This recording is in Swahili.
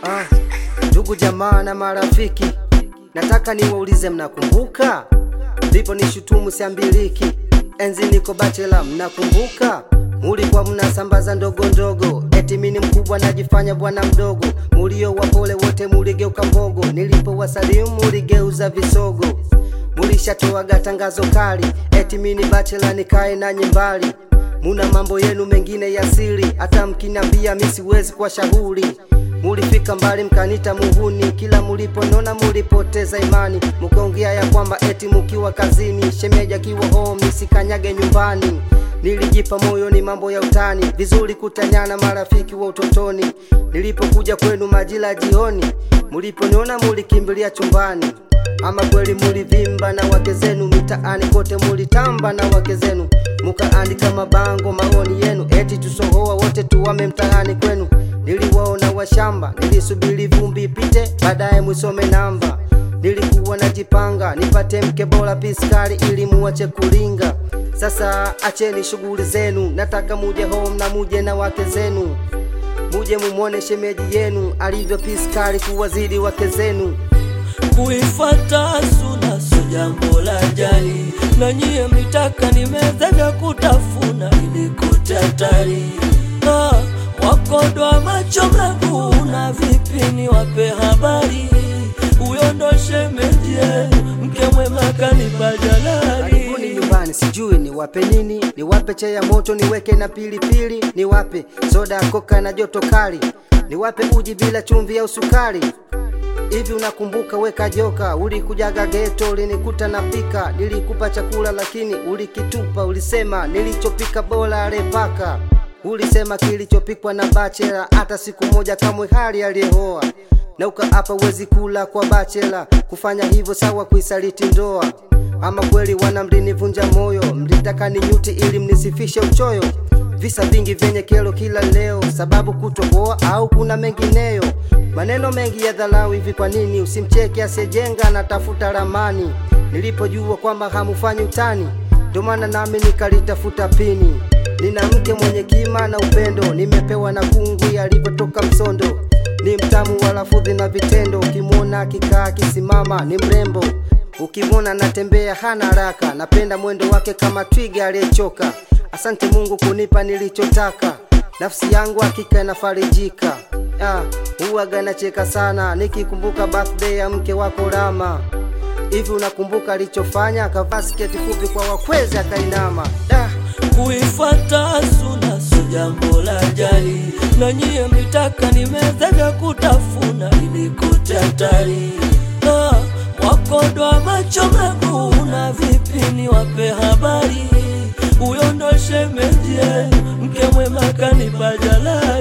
Ah, ndugu jamaa na marafiki, nataka niwaulize, mnakumbuka ndipo nishutumu siambiliki, enzi niko bachela, mnakumbuka mulikuwa mnasambaza ndogo ndogo, eti mini mkubwa najifanya bwana mdogo, mulio wapole wote muligeuka mbogo, nilipowasalimu muligeuza visogo, mulishatoaga tangazo kali, eti mini bachela nikae nanyi mbali muna mambo yenu mengine ya siri, hata mkinambia mi siwezi kwa shauri. Mulifika mbali mkanita muhuni, kila muliponona mulipoteza imani, mukaongea ya kwamba eti mukiwa kazini, shemeji akiwa home nisikanyage nyumbani. Nilijipa moyo ni mambo ya utani, vizuri kutanyana marafiki wa utotoni. Nilipokuja kwenu majira jioni, muliponiona mulikimbilia chumbani. Ama kweli mulivimba na wake zenu, mitaani kote mulitamba na wake zenu, mukaandika mabango maoni yenu, eti tusohoa wote tuwame mtaani kwenu. Niliwaona washamba, nilisubiri vumbi ipite, baadaye mwisome namba. Nilikuwa najipanga nipate mke bora piskari, ili muache kulinga. Sasa acheni shughuli zenu, nataka muje home na muje na wake zenu, muje mumwone shemeji yenu alivyo piskari kuwazidi wake zenu. kuifata suna so jambo la jali, na nyie mlitaka nimeze vya kutafuna ili kutatari. Ah, wakodwa macho mnavuna vipi? Ni wape habari, huyo ndo shemeji yenu, mke mwema kanipa Karibuni jalali. nyumbani, sijui niwape nini, niwape chai ya moto, niweke na pilipili, niwape soda ya koka na joto kali, niwape uji bila chumvi au sukari. Hivi unakumbuka weka joka, ulikujaga geto, ulinikuta napika, nilikupa chakula lakini ulikitupa, ulisema nilichopika bora alepaka, ulisema kilichopikwa na bachela, hata siku moja kamwe hali aliyehoa na ukaapa uwezi kula kwa bachela, kufanya hivyo sawa kuisaliti ndoa. Ama kweli wana mlinivunja moyo, mlitaka ninyuti ili mnisifishe uchoyo. Visa vingi vyenye kero kila leo, sababu kutoboa au kuna mengineyo. Maneno mengi ya dharau hivi, kwa nini usimcheke asiyejenga na tafuta ramani? Nilipojua kwamba hamufanyi utani, ndio maana nami nikalitafuta pini. Nina mke mwenye kima na upendo, nimepewa na kungwi alivyotoka Msondo. Ni mtamu wa lafudhi na vitendo, ukimwona akikaa akisimama ni mrembo, ukimwona anatembea hana haraka, napenda mwendo wake kama twiga aliyechoka. Asante Mungu kunipa nilichotaka, nafsi yangu hakika inafarijika. Ah, huwaga nacheka sana nikikumbuka birthday ya mke wako Rama. Hivi unakumbuka alichofanya? Akavaa sketi fupi kwa wakwezi akainama. Da, kuifata suna so jambo la jali, na nyie mlitaka nimeze vya kutafuna ili kutatari. Ah, wakodwa macho mnavuna vipi? Ni wape habari, huyo ndo shemeji yenu, mke mwema kanipa jalali.